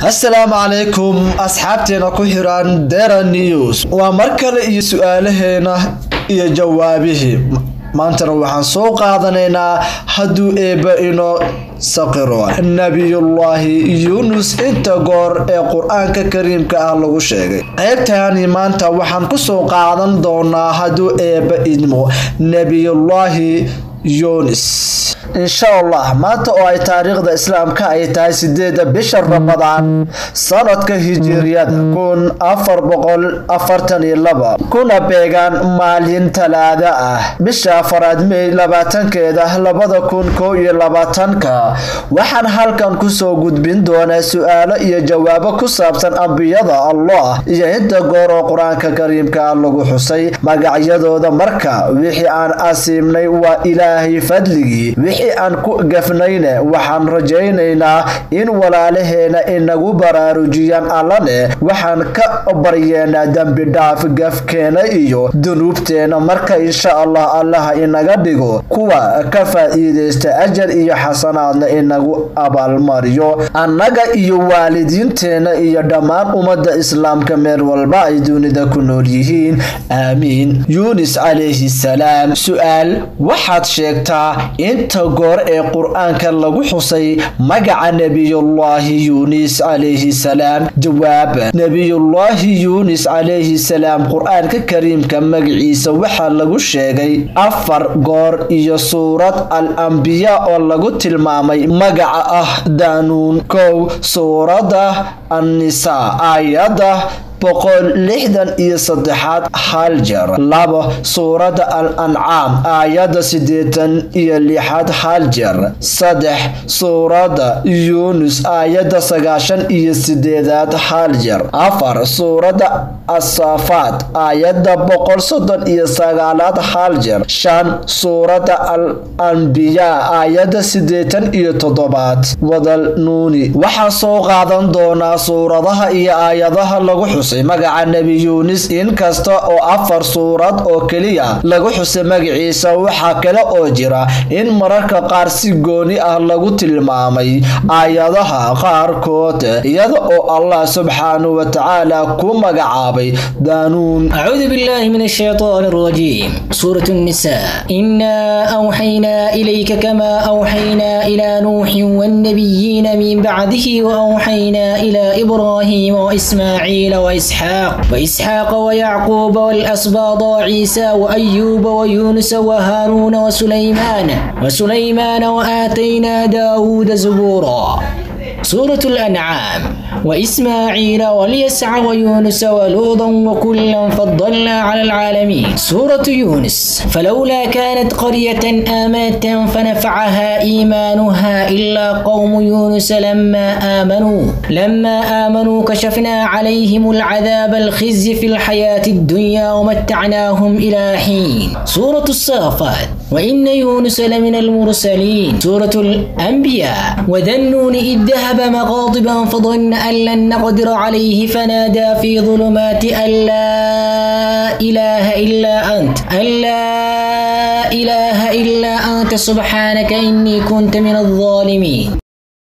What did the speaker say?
assalaamu calaykum asxaabteena ku xiran dera news waa mar kale iyo su-aalaheena iyo jawaabihii maantana waxaan soo qaadanaynaa hadduu eebba inoo saqiro nebiyullaahi yuunus inta goor ee qur-aanka kariimka ah lagu sheegay qaybtani maanta waxaan kusoo qaadan doonaa hadduu eebba idmo nebiyullaahi yunis insha allah maanta oo ay taariikhda islaamka ay tahay sideeda bisha ramadaan sanadka hijiriyada kun afar boqol afartan iyo laba kuna beegaan maalin talaada ah bisha afaraad mey labaatankeeda labada kun koo iyo labaatanka waxaan halkan kusoo gudbin doonaa su-aalo iyo jawaabo ku saabsan ambiyada allah iyo inta goor oo qur-aanka kariimka ah lagu xusay magacyadooda marka wixii aan asiibnay waa ilaahay fadligii wixii aan ku gafnayne waxaan rajaynaynaa in walaalaheena inagu baraarujiyaan allane waxaan ka baryeenaa dembi dhaaf gafkeena iyo dunuubteena marka insha allah allaha inaga dhigo kuwa ka faa-iideysta ajar iyo xasanaadna inagu abaalmariyo annaga iyo waalidiinteena iyo dhammaan ummadda islaamka meel walba ay dunida ku nool yihiin aamiin yuunis calayhi salaam su-aal waxaad sheegtaa inta goor ee qur-aanka lagu xusay magaca nebiyullaahi yuunis calayhi salaam jawaab nebiyullaahi yuunis calayhi salaam qur-aanka kariimka magaciisa waxaa lagu sheegay afar goor iyo suurad al ambiya oo lagu tilmaamay magaca ah daanuun kow suuradda annisaa aayadda boqol lixdan iyo saddexaad hal jeer labo suuradda al ancaam aayadda siddeetan iyo lixaad hal jeer saddex suuradda yuunus aayadda sagaashan iyo sideedaad hal jeer afar suuradda asaafaad aayadda boqol soddon iyo sagaalaad hal jeer shan suuradda al anbiyaa aayadda siddeetan iyo toddobaad wadal nuuni waxaa soo qaadan doonaa suuradaha iyo aayadaha lagu xus magaca nebi yuunis inkasta oo afar suurad oo keliya lagu xusay magaciisa waxaa kale oo jira in mararka qaar si gooni ah lagu tilmaamay aayadaha qaarkood iyada oo allah subxaanahu wa tacaala ku magacaabay daanuun أعوذ بالله من الشيطان الرجيم سورة النساء إنا أوحينا إليك كما أوحينا إلى نوح والنبيين من بعده وأوحينا إلى إبراهيم وإسماعيل وإسحاق وإسحاق ويعقوب والأسباط وعيسى وأيوب ويونس وهارون وسليمان وسليمان وآتينا داود زبورا سورة الأنعام وإسماعيل واليسع ويونس ولوطا وكلا فضلنا على العالمين سورة يونس فلولا كانت قرية آمنت فنفعها إيمانها إلا قوم يونس لما آمنوا لما آمنوا كشفنا عليهم العذاب الخزي في الحياة الدنيا ومتعناهم إلى حين سورة الصافات وإن يونس لمن المرسلين سورة الأنبياء وذنون إذ ذهب مغاضبا فظن أن لن نقدر عليه فنادى في ظلمات أن لا إله إلا أنت أن لا إله إلا أنت سبحانك إني كنت من الظالمين